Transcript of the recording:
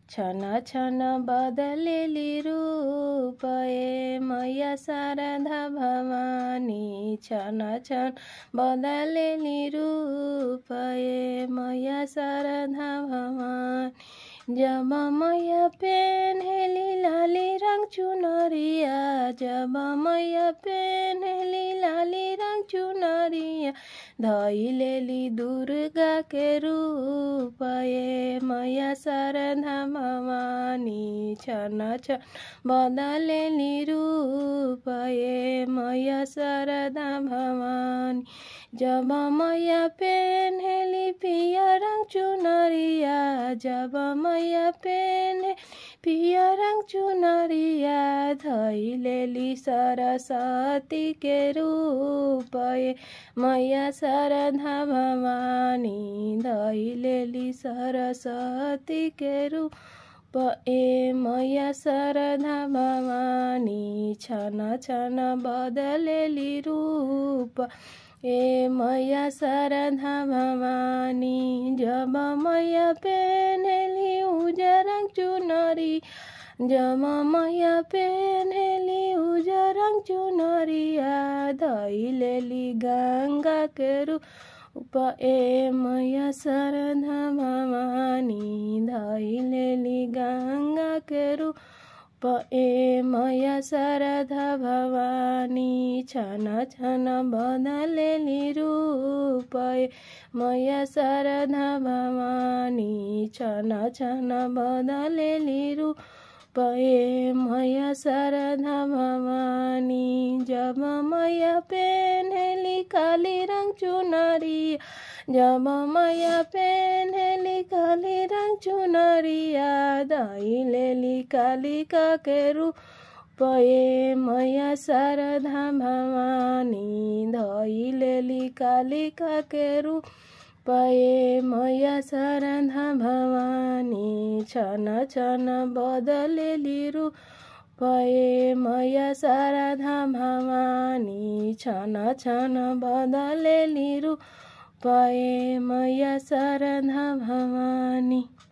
छन छन बदलेली रूप ए मैया शारदा भवानी छन छन बदलेली रूप ए मैया शारदा भवानी जब मैया पेन्हेली लाली रंग चुनरिया जब मैया पेन्हेली लाली रंग चुनरिया धैलेली दुर्गा के रूप ए मैया शारदा भवानी छन छन बदलेली रूप ए मैया शारदा भवानी जब मैया पेन्हेली पिया रंग चुनरिया जब मैया पेन्हे पिया रंग चुनरिया धैलेली सरस्वती के रूप ए मैया शारदा भवानी धैलेली सरस्वती के रूप ए मैया शारदा भवानी छन छन बदलेली रूप ए मैया शारदा भवानी जब मैया पेन्हेली उजर रंग चुनरी जब मैया पेन्हेली उजर रंग चुनरिया धैलेली गंगा के रूप ए मैया शारदा भवानी धैलेली गंगा के रूप ए मैया शारदा भवानी छन छन बदलेली रूप ए मैया शारदा भवानी छन छन बदलेली रूप ए मैया शारदा भवानी जब मैया पेन्हेली काली रंग चुनरिया जब मैया पेन्हेली काली रंग चुनरिया धैलेली कालिका के रूप ए मैया शारदा भवानी धैलेली कालिका के रूप ए मैया शारदा भवानी छन छन बदलेली रूप ए मैया शारदा भवानी छन छन बदलेली रूप ए मैया शारदा भवानी